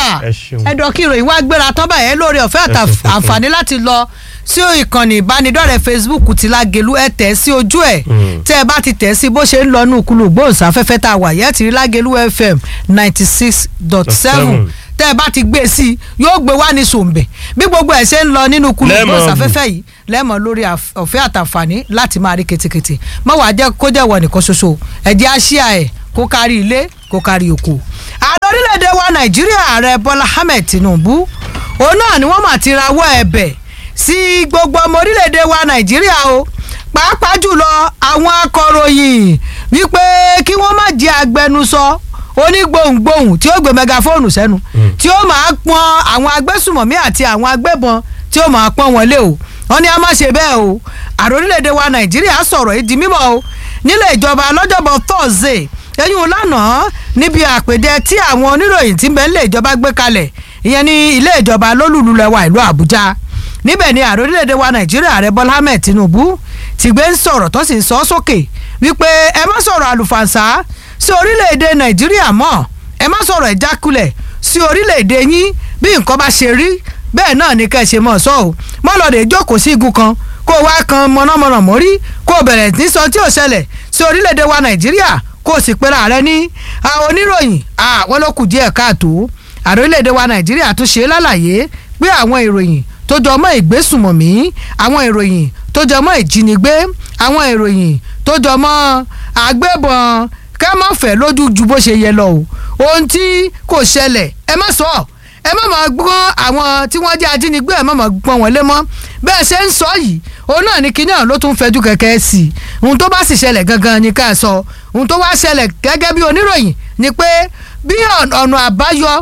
Ẹ ṣeun. ẹ̀dọ̀ kí ìròyìn wá gbéra tán báyẹn lórí ọ̀fẹ́ àtà- Ẹ ṣeun, ẹ ṣeun. àǹfààní láti lọ sí ìkànnì ìbánidọ́rẹ̀ẹ́ Facebook ti Lágelú ẹ tẹ̀ sí ojú ẹ̀ Mm. tẹ́ ẹ bá ti tẹ̀ sí bó ṣe ń lọ ní ìkulù gbóhùnsáfẹ́fẹ́ tá a wà yẹ́ ti rí Lágelú FM ninety six dot seven tẹ́ ẹ bá ti gbé e sí yóò gbé wá ní sòǹbẹ̀ bí gbogbo ẹ̀ ṣe ń lọ nínú ìkulù Lẹ́ẹ̀mọ̀ gbóhùnsáfẹ́fẹ́ yìí lẹ́mọ̀ lórí àf- ọ̀fẹ́ àtàǹfààní láti máa rí ketekete mọ́ wàá jẹ́ kó jẹ́ wọ nìkan ṣoṣo ẹ̀jẹ̀ àṣìá ẹ̀ kó kárí ilé kó kárí oko. ààrẹ orílẹ̀-èdè wa nàìjíríà ààrẹ bọ́lá ahmed tinubu òun náà ni wọ́n mà ti rawọ́ ẹ̀bẹ̀ sí gbogbo ọmọ orílẹ̀-èdè wa nàìjíríà o pàápàá jùlọ àwọn akọ̀ròyìn wípé kí wọ́n má jẹ́ agbẹnusọ onígbohùngbohùn tí ó gbé mẹgàfóònù sẹ́nu tí ó máa pọn àwọn agbésùmọ̀mí àti àwọn agbébọn tí ó máa pọn wọlé o wọ́n ní a má ṣe bẹ́ẹ̀ o ààrẹ orílẹ̀-èdè wa nàìjíríà sọ̀rọ̀ yìí di mímọ́ o nílé ìjọba lọ́jọ́bọ̀ thursday ẹ̀yìn lánàá níbi àpèjẹ tí àwọn oníròyìn tí ń bẹ nílé ìjọba gbé kalẹ̀ ìyẹn ní ilé ìjọba lólùlùlẹ̀wà ìlú àbújá níbẹ̀ ni ààrẹ orílẹ̀-èdè wa nàìjíríà ààrẹ bọ́lá ahmed tinubu ti gbé ń sọ̀rọ̀ tó sì ń sọ ọ́ sókè wípé ẹ má sọ̀rọ̀ àlùfànṣá sí orílẹ̀-èdè nàìjíríà mọ́ ẹ má sọ̀rọ̀ ìjákulẹ̀ sí orílẹ̀-èdè yín bí nǹkan bá ṣe rí bẹ́ẹ̀ náà ni ká ẹ ṣe mọ̀ sọ́ o mọ́ lọ́ọ́ jókòó sí igun kan kó o wá kan mọ̀nàmọ́nà mórí kó o bẹ̀rẹ̀ ní sọ tí ò ṣẹlẹ̀ sí orílẹ̀-èdè wa nàìjíríà kó o sì pera rẹ ní àwọn oníròyìn àwọn ló kù díẹ̀ káàtó ààrẹ orílẹ̀-èdè wa nàìjíríà tún ṣe lálàyé pé àwọn ìròyìn tó jọ mọ́ ìgbésùmọ̀mí àwọn ìròyìn tó jọ mọ́ ìjínigbé àwọn ìròyìn tó jọ mọ́ àgbébọn ká má fẹ́ lójú ju bó ṣe yẹ lọ o ohun tí kò ṣẹlẹ̀ ẹ má sọ ẹ má máa gbọ́n àwọn tí wọ́n jẹ́ ajínigbé ẹ má máa gbọ́n wọn lé mọ́ bẹ́ẹ̀ ṣe ń sọ yìí òun náà ní kinní ọ̀hún ló tún fẹjú kẹ̀kẹ́ sí i ohun tó bá sì ṣẹlẹ̀ gangan ni ká sọ ohun tó wá ṣẹlẹ̀ gẹ́gẹ́ bí oníròyìn ni pé bí ọ̀nà àbáyọ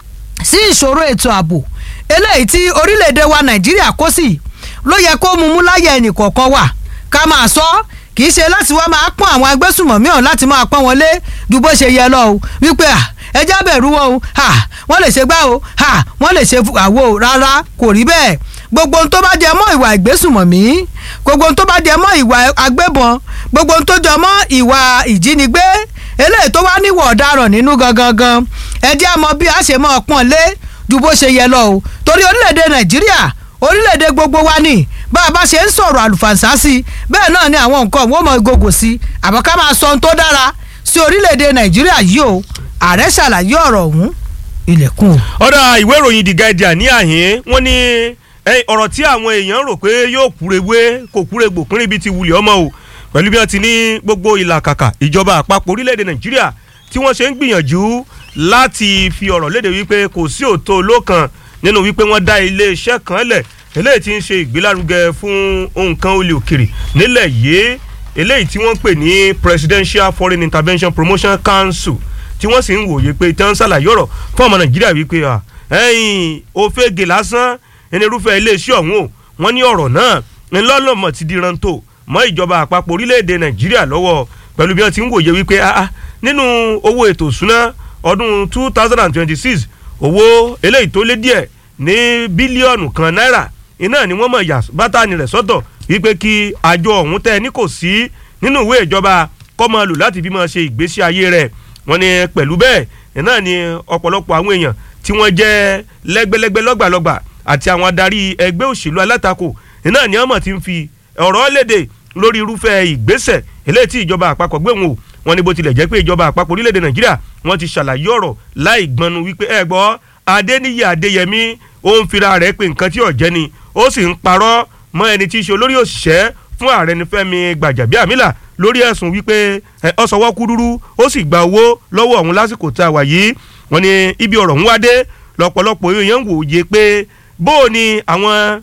sí ìṣòro ètò ààbò eléyìí tí orílẹ̀-èdè wa nàìjíríà kó sí ló yẹ kó mú mú láyé ẹnì kọ̀ọ̀kan wà ká máa sọ kì í ṣe láti wá máa pọ́n àwọn agbésùmọ̀mí ọ̀hún láti máa pọ́n wọn lé ju bó ṣe yẹ lọ o wípé à ẹjá bẹ̀rù wọn o ha wọ́n lè ṣe gbá o ha wọ́n lè ṣe àwo o rárá kò rí bẹ́ẹ̀ gbogbo ohun tó bá jẹ mọ́ ìwà ìgbésùmọ̀mí gbogbo ohun tó bá jẹ mọ́ ìwà agbébọn gbogbo ohun tó jẹ mọ́ ìwà ìjínigbé eléyìí tó wá níwọ̀ ọ̀daràn nínú gangan gan ẹjẹ́ àmọ́ bí a ṣe máa pọ́n lé ju bó ṣe yẹ lọ o torí orílẹ̀-èdè nàìjíríà orílẹ̀-èdè gbogbo wa ni bá a bá ṣe ń sọ̀rọ̀ àlùfànṣá sí i bẹ́ẹ̀ náà ni àwọn nǹkan wọ́n mọ gògò sí i àmọ́ ká máa sọ ohun tó dára sí orílẹ̀-èdè nàìjíríà yìí o ààrẹ ṣàlàyé ọ̀rọ̀ ọ̀hún ilẹ̀kùn o. ọ̀dà ìwé ìròyìn The Guardian ní àhín wọ́n ní eh, ọ̀rọ̀ tí àwọn èèyàn rò pé yóò kúrewé kò kúregbò pínrín ibi ti wulẹ̀ ọmọ o pẹ̀lú bí wọ́n ti ní gbogbo ìlàkàkà ìjọba àpapọ̀ orílẹ̀-èdè Nàìjíríà tí wọ́n ṣe ń gbìyànjú láti fi ọ̀rọ̀ léde wípé kò sí òótọ́ olókan nínú wípé wọ́n dá ilé-iṣẹ́ kan lẹ̀ eléyìí tí ń ṣe ìgbélárugẹ fún nǹkan olè òkèrè nílẹ̀ yìí eléyìí tí wọ́n pè ní Presidential Foreign Intervention Promotion Council tí wọ́n sì ń wòye pé tí wọ́n ń ṣàlàyé ọ̀rọ̀ fún ọmọ Nàìjíríà wípé ẹ̀yìn òfegè lásán ẹni irúfẹ́ iléeṣẹ́ ọ̀hún o wọ́n ní ọ̀rọ̀ náà ńlọ́lọ́mọ̀ ti di rántó mọ́ ìjọba àpapọ̀ orílẹ̀-èdè Nàìjíríà lọ́wọ́ pẹ̀lú bí wọ́n ti ń wòye wípé nínú owó ètò ìṣúná ọdún two thousand and twenty-six owó eléyìí tó lé díẹ̀ ní bílíọ̀nù kan náírà iná ni wọ́n mọ̀ yà bátànì rẹ̀ sọ́tọ̀ wípé kí àjọ ọ̀hún tẹ́ ní kò sí nínú ìwé ìjọba kó máa lò láti fi máa ṣe ìgbésí ayé rẹ̀ wọ́n ní pẹ̀lú bẹ́ẹ̀ iná ni ọ̀pọ̀lọpọ̀ àwọn èèyàn tí wọ́n jẹ́ lẹ́gbẹ́lẹ́gbẹ́ lọ́gbàlọ́gbà àti àwọn adarí ẹgbẹ́ òṣèlú alátakò iná ni wọ́n mọ̀ ti ń fi ọ̀rọ̀ léde lórí irúfẹ́ ìgbésẹ̀ eléyìí tí ìjọba àpapọ̀ gbé wọn o wọ́n ní bó tilẹ̀ jẹ́ pé ìjọba àpapọ̀ orílẹ̀-èdè nàìjíríà wọ́n ti ṣàlàyé ọ̀rọ̀ láì gbọnu wípé ẹ gbọ́ adéníyì adéyẹmí ó ń fira rẹ̀ pé nǹkan tí ò jẹ́ ni ó sì ń parọ́ mọ́ ẹni tí í ṣe olórí òṣìṣẹ́ fún ààrẹ ní fẹ́mi gbàjàbíàmílà lórí ẹ̀sùn wípé ó sọwọ́ kúdúrú ó sì gba owó lọ́wọ́ ọ̀hún lásìkò tá a wà yìí wọ́n ní ibi ọ̀rọ̀ ń wá dé lọ́pọ̀lọpọ̀ èèyàn ń wòye pé bó o ní àwọn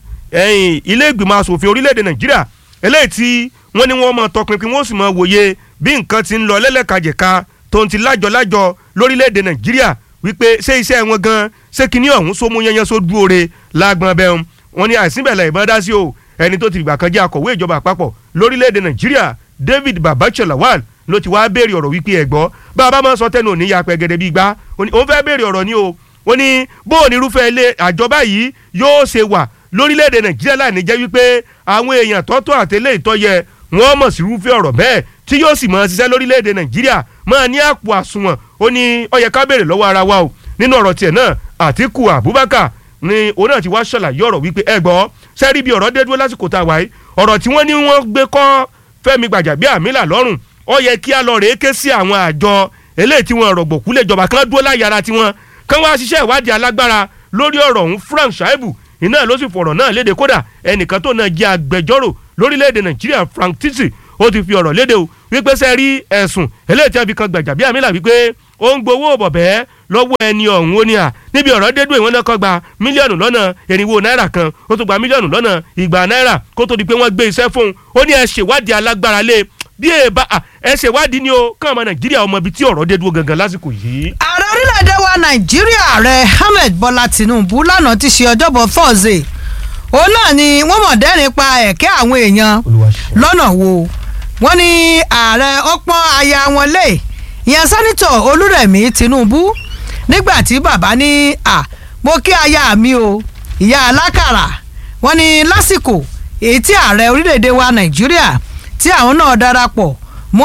ilé ìgbìmọ̀ asòfin orílẹ̀-èdè nàìjíríà eléyìí tí wọ́n ní wọ́n mọ tọpinpin wọ́n sì mọ wòye bí nǹkan ti ń lọ lẹ́lẹ́kajẹ̀ka tó ń ti lájọ-lájọ lórílẹ̀‐èdè nàìjíríà wípé ṣé iṣẹ́ wọn gan ṣé kinní ọ̀hún sómú yẹnyẹn só dúró re lágbọ́n bẹ́ẹ̀ wọn ni àìsínbẹ̀lẹ̀ ìbọn dá sí o ẹni tó ti fìgbà kan jẹ́ akọ̀wé ìjọba àpapọ̀ lórílẹ̀‐èdè nàìjíríà david babacha lawal ló ti wá béèrè ọ̀rọ̀ wípé ẹ̀gbọ́ bá a bá máa sọ tẹnu òní ya pẹ́gẹ́dẹ́ bíi gbá òun fẹ́ béèrè ọ̀rọ̀ ni o ó ní bóun irúfẹ́ ilé àjọba yìí yóò ṣe wà lórílẹ̀‐èdè nàìjíríà láì ní jẹ́ wípé àwọn èèyàn tọ́tọ́ àtẹlẹ́ ìtọ́yẹ wọ́n mọ̀ sí irúfẹ́ ọ̀rọ̀ bẹ́ẹ̀ tí yóò sì máa ṣiṣẹ́ lórílẹ̀‐èdè nàìjíríà máa ní àpò àsùnwọ̀n ó ní ó yẹ ká béèrè lọ́wọ́ ara wa o nínú ọ̀rọ̀ tiẹ̀ náà Àtíkù Abubakar ni òun náà ti wá ṣàlàyé ọ̀rọ̀ wípé ẹ gbọ́ sẹ́rí bí ọ̀rọ̀ dé dúró lásìkò tá a wáyé ọ̀rọ̀ tí wọ́n ní wọ́n gbé kọ́ Fẹ́mi Gbàjàbíàmílà lọ́rùn ó yẹ kí a lọ rèé ké sí àwọn àjọ eléyìí tí wọ́n rọ̀gbọ̀kú lè jọba kán dúró láyàrá tiwọn kán wá ṣiṣẹ́ ìwádìí alágbára lórí ọ̀rọ̀ ọ̀hún Frank Shaibu iná ló sì fọ̀rọ̀ náà léde kódà ẹnìkan tó náà jẹ́ agbẹjọ́rò lórílẹ̀‐èdè Nàìjíríà Frank Tisi ó ti fi ọ̀rọ̀ léde o wípé sẹ́ rí ẹ̀sùn eléyìí tí wọ́n fi kan Gbàjàbíàmílà wípé ó ń gbowó bọ̀bẹ́ lọ́wọ́ ẹni ọ̀hún ó ní à níbi ọ̀rọ̀ dédú ìwọ́n náà kọ́ gba mílíọ̀nù lọ́nà irinwó náírà kan ó tún gba mílíọ̀nù lọ́nà igba náírà kó tó di pé wọ́n gbé iṣẹ́ fún un ó ní ẹ ṣèwádìí alágbára lé bí ẹ bá ẹ ṣèwádìí ni o kàn ọmọ Nàìjíríà ọmọ ibi tí ọ̀rọ̀ dédú gangan lásìkò yìí. ààrẹ orílẹ̀-èdè wa nàìjíríà ààrẹ ahmed bọ́lá tinubu lánàá ti ṣe ọjọ́bọ̀ thursday òun náà ni wọ́n mọ̀ dẹ́rìn pa ẹ̀kẹ́ àwọn èèyàn lọ́nà wo wọ́n ní ààrẹ ọpọ́n aya wọn lé ìyẹn sẹ́nitọ̀ olúrẹ̀mí tinubu nígbà tí bàbá ní à mo kí aya mi o ìyá alákàrà wọ́n ní lásìkò èyí tí ààrẹ orílẹ̀-èdè wa nàìjíríà tí àwọn náà darapọ̀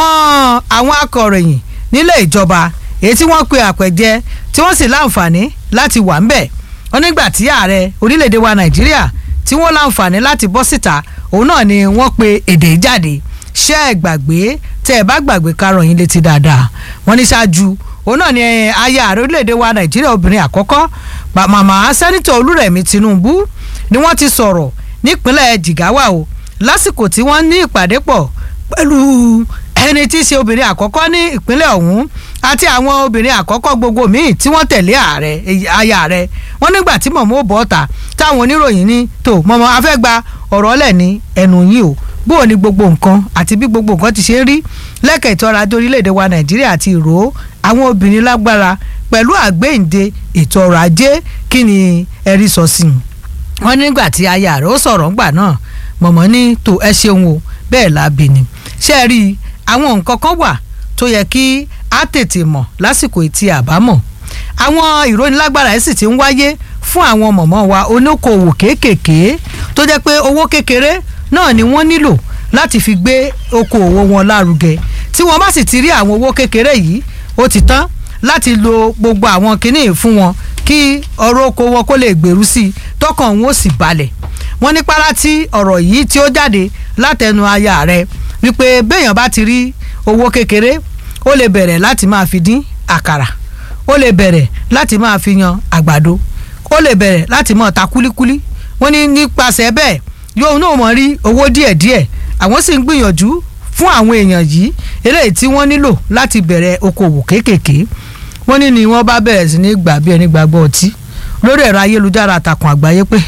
mọ́ àwọn akọ̀ròyìn nílé ìjọba èyí tí wọ́n pe àpẹ̀jẹ tí wọ́n sì láǹfààní láti wà ńbẹ̀ wọ́n nígbà tí ààrẹ orílẹ̀-èdè wa nàìjíríà tí wọ́n láǹfààní láti bọ́ síta òun náà ni wọ́n pe èdè jáde ṣé ẹ gbàgbé tẹ ẹ bá gbàgbé karùn yín létí dáadáa wọ́n ní ṣáájú òun náà ni aya ààrẹ orílẹ̀-èdè wa nàìjíríà obìnrin àkọ́kọ́ màmá sẹ́nitọ̀ olúrẹ̀mí tinubu ni wọ́n ti sọ̀rọ̀ nípínlẹ̀ jigawa o lásìkò tí wọ́n ní ìpàdé pọ̀ pẹ̀lú ẹni tí í ṣe obìnrin àkọ́kọ́ ní ìpínlẹ̀ ọ̀hún àti àwọn obìnrin àkọ́kọ́ gbogbo míì tí wọ́n tẹ̀lé ààrẹ aya rẹ̀ wọ́n nígbà tí mọ̀mọ́ ò bọ́ ta táwọn oníròyìn ní tó mọ̀mọ́ afẹ́ gba ọ̀rọ̀ lẹ̀ ní ẹnu yìí o bóò ni gbogbo nǹkan àti bí gbogbo nǹkan ti ṣe ń rí lẹ́kẹ̀ẹ́ ìtọ́ra ajé orílẹ̀-èdè wa nàìjíríà àti ìró àwọn obìnrin lágbára pẹ̀lú àgbéǹde ètò ọrọ̀ ajé kí ni ẹ̀rí sọ sí i wọ́n nígbà tí aya rẹ̀ ó sọ̀rọ̀ ńgbà náà mọ̀mọ́ ní tó ẹ ṣeun o bẹ́ẹ̀ lábì ni ṣé ẹ rí àwọn nǹkan kan wà tó yẹ kí á tètè mọ̀ lásìkò ìtì àbámọ̀ àwọn ìrónilágbára yìí sì ti ń wáyé fún àwọn mọ̀mọ́ wa oníkòwò kéékèèké tó jẹ́ pé owó kékeré náà ni wọ́n nílò láti fi gbé okòwò wọn lárugẹ tí wọ́n bá sì ti rí àwọn owó kékeré yìí ó ti tán láti lo gbogbo àwọn kinní fún wọn kí ọrọ̀ oko wọn kó lè gbèrú sí i tọkàn wọn ó sì balẹ̀ wọ́n ní párá tí ọ̀rọ̀ yìí tí ó jáde látẹnu aya rẹ̀ wípé béèyàn bá ti rí owó kékeré ó lè bẹ̀rẹ̀ láti máa fi dín àkàrà ó lè bẹ̀rẹ̀ láti máa fi yan àgbàdo ó lè bẹ̀rẹ̀ láti máa ta kúlíkúlí wọ́n ní nípasẹ̀ bẹ́ẹ̀ yóò náà mọ̀ rí owó díẹ̀díẹ̀ àwọn sì ń gbìyànjú fún àwọn èèyàn yìí eléyìí tí wọ́n nílò láti bẹ̀rẹ̀ okòwò kéékèèké wọ́n ní ni wọ́n bá bẹ̀rẹ̀ sí ní gbà bí ẹni gbàgbọ́ ọtí lórí ẹ̀rọ ayélujára àtàkùn àgbáyé pé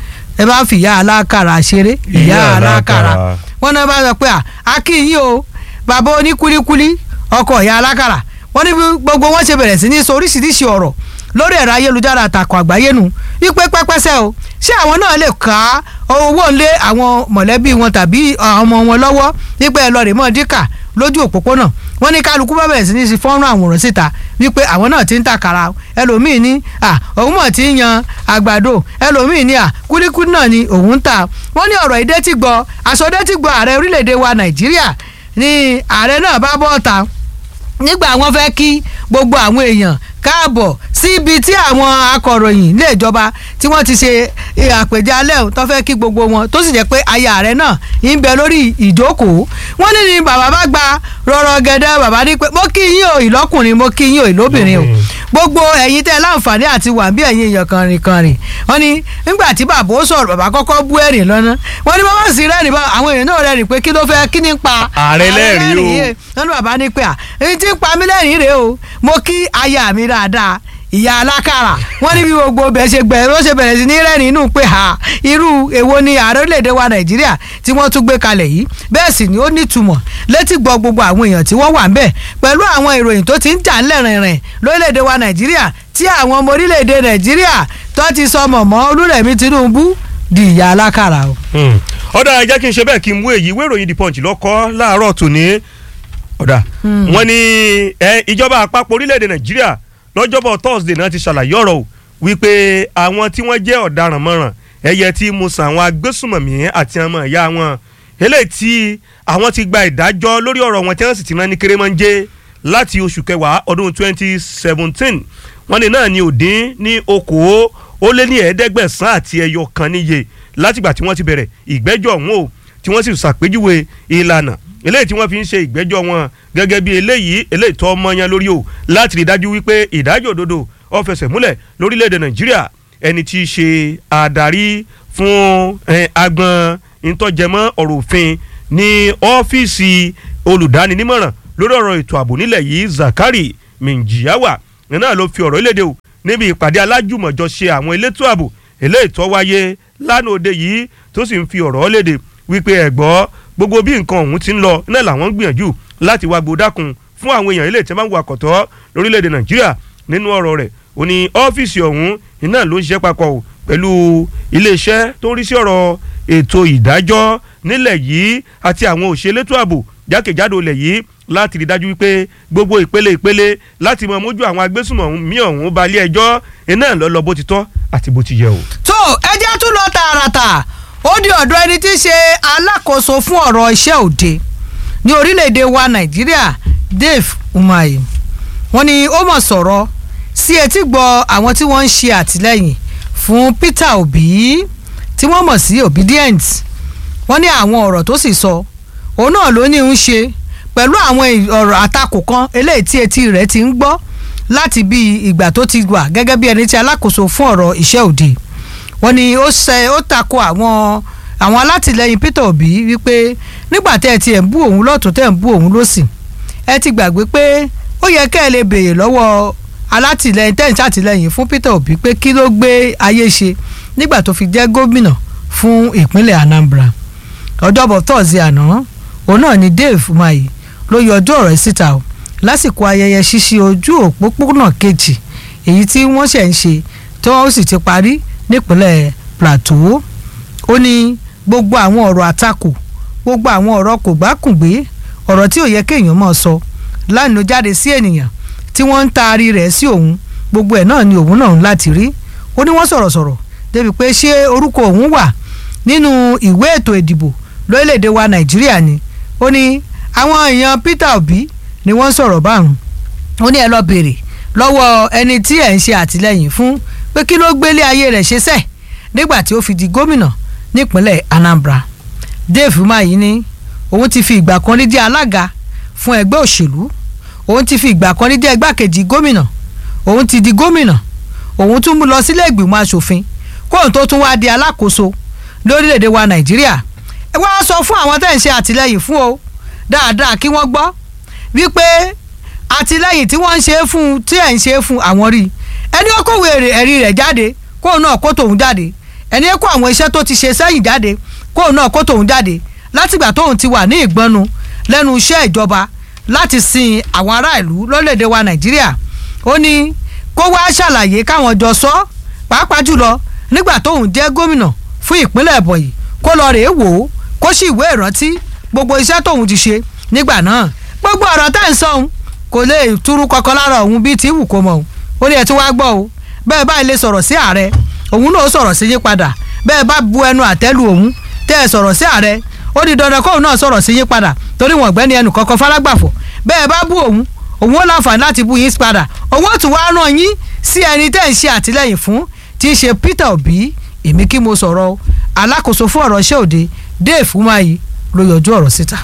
ẹ bá fi ìyá alákàrà ṣeré ìyá alákàrà wọ́n náà bá sọ pé akínyìn o bàbá oníkúlíkúlí ọkọ ìyá alákàrà wọ́n ní gbogbo wọn ṣe bẹ̀rẹ̀ sí ní sọ oríṣiríṣi ọ̀rọ̀ lórí ẹ̀rọ ayélujára àtàkùn àgbáyé nu wípé pẹ́pẹ́sẹ́ o ṣé àwọn náà lè ká owó lé àwọn mọ̀lẹ́bí wọn tàbí ọmọ wọn lọ́wọ́ wípé ẹ lọ rè mọ́ díkà lójú òpópónà wọ́n ní kálukú bá bẹ̀rẹ̀ sí ní sí fọ́nrán àwòrán síta wípé àwọn náà ti ń tàkàrà ẹlòmíì ní à òun mọ̀ ti ń yan àgbàdo ẹlòmíì ní à kúlíkúlí náà ni òun ń tà wọ́n ní ọ̀rọ̀ ìdẹ́ ti gbọ́ àsọdẹ́ ti gbọ́ ààrẹ orílẹ̀-èdè wa nàìjíríà ni ààrẹ náà bá bọ́ ọ̀ta nígbà wọ́n fẹ́ kí gbogbo àwọn èèyàn káàbọ̀ síbi tí àwọn akọ̀ròyìn ilé ìjọba tí wọ́n ti ṣe àpèjẹ alẹ́ tó fẹ́ kí gbogbo wọn tó sì jẹ́ pé aya rẹ̀ náà ń bẹ lórí ìjókòó wọ́n ní ni bàbá bá gba rọrọ gẹ́dẹ́ bàbá ní pé mo kí yín o ìlọ́kùnrin mo kí yín o ìlóbìnrin o gbogbo ẹ̀yin tẹ́ láǹfààní àti wà bí ẹ̀yin èèyàn kànrìn kànrìn wọ́n ní nígbà tí bàbá ó sọ̀rọ̀ bàbá kọ́kọ́ bú ẹ̀rìn lọ́nà wọ́n ní bàbá sì rẹ́rìn bá àwọn èèyàn náà rẹ́rìn pé kí ló fẹ́ kí ní pa ààrẹ lẹ́rìn o wọ́n ní bàbá ní pé à èyí tí ń pa mí lẹ́rìn rèé o mo kí aya mi dáadáa ìyá alákàrà wọ́n ní bí gbogbo bẹ̀ ṣe gbẹ̀rẹ̀ ló ṣe bẹ̀rẹ̀ sí ní rẹ́rìn inú pé ha irú èwo ni ààrẹ orílẹ̀-èdè wa nàìjíríà tí wọ́n tún gbé kalẹ̀ yìí bẹ́ẹ̀ sì ni ó nítumọ̀ létí gbọ́ gbogbo àwọn èèyàn tí wọ́n wà ń bẹ̀ pẹ̀lú àwọn ìròyìn tó ti ń jà ńlẹ̀ rìnrìn lórílẹ̀-èdè wa nàìjíríà tí àwọn ọmọ orílẹ̀-èdè nàìjíríà tó ti sọ mọ̀mọ́ olúrẹ̀mí tinubu di ìyá alákàrà o. ọ̀dà ẹ jẹ́ kí n ṣe bẹ́ẹ̀ kí n mú èyí ìwé ìròyìn the punch lọ́kọ́ láàárọ̀ tòní ọ̀dà wọ́n ní ìjọba àpapọ̀ orílẹ̀-èdè nàìjíríà lọ́jọ́bọ̀ thursday náà ti ṣàlàyé ọ̀rọ̀ o wípé àwọn tí wọ́n jẹ́ ọ̀daràn mọ̀ràn ẹ̀yẹ tí musa àwọn agbésùmọ̀mí àti ọmọ ìyá wọn eléyìí tí àwọn ti gba ìdájọ́ lórí ọ̀rọ̀ wọn tí wọ́n sì ti rán ní kérémọ́njé láti oṣù kẹwàá ọdún 2017 wọ́n ní náà ní òdín ní okòó ó lé ní ẹ̀ẹ́dẹ́gbẹ̀sán àti ẹyọ kan níye látìgbà tí wọ́n ti bẹ̀rẹ̀ ìgbẹ́jọ́ ọ̀hún o tí wọ́n sì ṣàpèjúwe ìlànà eléyìí tí wọ́n fi ń ṣe ìgbẹ́jọ́ wọn gẹ́gẹ́ bí eléyìí eléyìí tó ọmọ yẹn lórí o láti rí dájú wípé ìdájọ́ òdodo ó fẹsẹ̀ múlẹ̀ lórílẹ̀‐èdè nàìjíríà ẹni tí í ṣe adarí fún agbọn ìtọ́jẹmọ́ ọ̀rọ̀ òfin ní ọ́fíìsì olùdáninímọ̀ràn lórí ọ̀rọ̀ ètò ààbò nílẹ̀ yìí zakari minjiyawa náà ló fi ọ̀rọ̀ ìlédè o níbi ìpàdé alájùmọ̀jọ ṣe àwọn elétò ààbò eléyìí tó wáyé lánàá òde yìí tó sì ń fi ọ̀rọ̀ léde wípé ẹ̀gbọ́ gbogbo bí nǹkan ọ̀hún ti ń lọ náà làwọn ń gbìyànjú láti wá gbódákun fún àwọn èèyàn ilé ìtẹ́wọ́n wakọ̀tọ́ lórílẹ̀‐èdè nàìjíríà nínú ọ̀rọ̀ rẹ̀ ó ní ọ́fíìsì ọ̀hún iná ló ń ṣiṣẹ́ papọ̀ pẹ̀lú iléeṣẹ́ tó ń rí sí ọ̀rọ̀ ètò ìdájọ́ nílẹ̀ yìí àti àwọn òṣèlétò ààbò jákèjádò ilẹ̀ yìí láti rí dájú wípé gbogbo ìpele ìpele láti mọ mójú àwọn agbésùnmọ̀mí ọ̀hún balẹ̀ ẹjọ́ iná lọ lọ bó ti tọ́ àti bó ti yẹ o. tó ẹjẹ́ tún lọ tààràtà ó di ọ̀dọ̀ ẹni tí í ṣe alákòóso fún ọ̀rọ̀ iṣẹ́ òde ní orílẹ̀-èdè wa nàìjíríà Dave Umahi wọ́n ní ó mọ̀ sọ̀rọ̀ sí etí gbọ́ àwọn tí wọ́n ń ṣe àtìlẹ́yìn fún Peter Obi tí wọ́n mọ̀ sí obedient wọ́n ní àwọn ọ̀rọ̀ tó sì sọ òun náà ló ní ń ṣe pẹ̀lú àwọn ọ̀rọ̀ àtakò kan eléyìí tí etí rẹ̀ ti ń gbọ́ láti bí ìgbà tó ti wà gẹ́gẹ́ bí ẹni tí alákòóso fún ọ̀rọ̀ iṣẹ́ òde wọ́n ní ó ṣe ó tako àwọn àwọn alátìlẹyìn Peter Obi wípé nígbà tẹ́ ẹ ti ẹ̀ ń bú òun lọ́tún tẹ́ ẹ̀ ń bú òun lọ́sì ẹ ti gbàgbé pé ó yẹ kẹ́ ẹ lè béèrè lọ́wọ́ alátìlẹyìn tẹ́ ẹ̀ ń ṣàtìlẹyìn fún Peter Obi pé kí ló gbé ayé ṣe nígbà tó fi jẹ́ gómìnà fún ìpínlẹ̀ Anambra ọjọ́bọ̀ tọ́sí àná òun náà ni Dave Umahi ló yọjú ọ̀rọ̀ ẹ̀ síta o lásìkò ayẹyẹ ṣíṣí ojú òpópónà kejì èyí tí wọ́n ṣẹ̀ ń ṣe tí wọ́n sì ti parí nípínlẹ̀ Plateau ó ní gbogbo àwọn ọ̀rọ̀ àtakò gbogbo àwọn ọ̀rọ̀ kò gbákùngbé ọ̀rọ̀ tí ò yẹ kéèyàn máa sọ lánàá jáde sí ènìyàn tí wọ́n ń taari rẹ̀ sí òun gbogbo ẹ̀ náà ni òun náà ń láti rí ó ní wọ́n sọ̀rọ̀ sọ̀rọ̀ débi pé ṣé orúkọ òun wà nínú ìwé ètò ìdìbò lórílẹ̀‐èdè wa Nàìjíríà ni ó ní àwọn èèyàn Peter Obi ni wọ́n sọ̀rọ̀ báwọn ó ní ẹ lọ béèrè lọ́wọ́ ẹni tí ẹ̀ ń ṣe àtìlẹ́yìn fún pé kí ló gbélé ayé rẹ̀ ṣe sẹ́ẹ̀ nígbà tí ó fi di gómìnà nípínlẹ̀ Anambra Dave Umahi ní òun ti fi ìgbà kan rí jẹ́ alága fún ẹgbẹ́ òṣèlú òun ti fi ìgbà kan rí jẹ́ igbákejì gómìnà òun ti di gómìnà òun tún lọ sílé ìgbìmọ̀ asòfin kóun tó tún wá di alákòóso lórílẹ̀‐èdè wa Nàìjíríà ẹ wá sọ fún àwọn tẹ́ ń ṣe àtìlẹ́yìn fún o dáadáa kí wọ́n gbọ́ wípé àtìlẹ́yìn tí wọ́n ń ṣe fún tí ẹ̀ ń ṣe fún àwọn rí ẹni ó kówó ẹ̀rí rẹ̀ jáde kóun náà kó tòun jáde ẹni kó àwọn iṣẹ́ tó ti ṣe sẹ́yìn jáde kóun náà kó tòun jáde látìgbà tóun ti wà ní ìgbọ́nu lẹ́nu iṣẹ́ ìjọba láti sin àwọn ará ìlú lórílẹ̀‐èdè wa Nàìjíríà ó ní kó wá ṣàlàyé káwọn jọ sọ pàápàá jùlọ nígbà tóun jẹ́ gómìnà fún ìpínlẹ̀ Ẹ̀bọ̀nyì kó lọ rèé wò ó kó sì ìwé ìrántí gbogbo iṣẹ́ tóun ti ṣe nígbà náà gbogbo ọ̀rọ̀ tá à ń sọ òun kò lè túrú kankan lára òun bíi tí wù kó mọ̀ òun ó ní ẹ̀ tí wàá gbọ́ o bẹ́ẹ̀ báyìí lè sọ̀rọ̀ sí ààrẹ òun náà sọ̀rọ̀ sí yín padà bẹ́ẹ̀ bá bu ẹnu àtẹ́lu òun tẹ́ ẹ sọ̀rọ̀ sí ààrẹ ó di dandan kóun náà sọ̀rọ̀ sí yín padà torí wọn ọ̀gbẹ́ni ẹnu kankan falágbàfọ̀ bẹ́ẹ̀ bá bú òun òun ó láǹfààní láti bú yín padà òun ó tún wá ràn yín sí ẹni tẹ́ ń ṣe àtìlẹ́yìn fún tí í ṣe Peter Obi èmi kí mo sọ̀rọ̀ alákòóso fún ọ̀rọ̀ iṣẹ́ òde Dave Umahi ló yọjú ọ̀rọ̀ síta.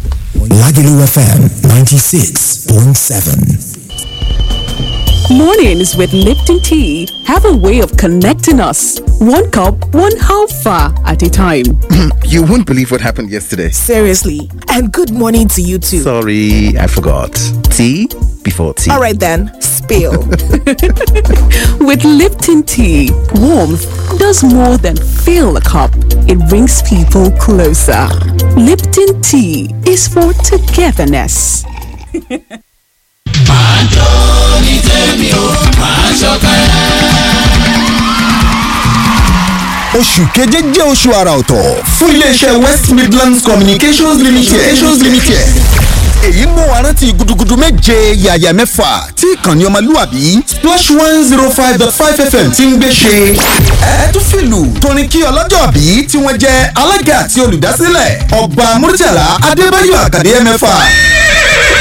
Lagelu FM 96.7. Mornings with Lipton Tea have a way of connecting us. One cup, one half far at a time. You won't believe what happened yesterday. Seriously. And good morning to you too. Sorry, I forgot. Tea before tea. All right then, spill. With Lipton Tea, warmth does more than fill a cup. It brings people closer. Lipton Tea is for togetherness. oṣù keje jẹ́ oṣù àrà ọ̀tọ̀ fún iléeṣẹ́ west midlands communications limited. communications limited. èyí mú wa rántí gudugudu méje yàyà mẹ́fà tí ìkànnì ọmọlúwàbí splash one zero five dot five fm ti ń gbé ṣe. ẹ tún fìlù torin kí ọlọ́jọ́ bí tí wọ́n jẹ́ alága àti olùdásílẹ̀ ọba murtala adébáyọ̀ àkàdé mẹ́fà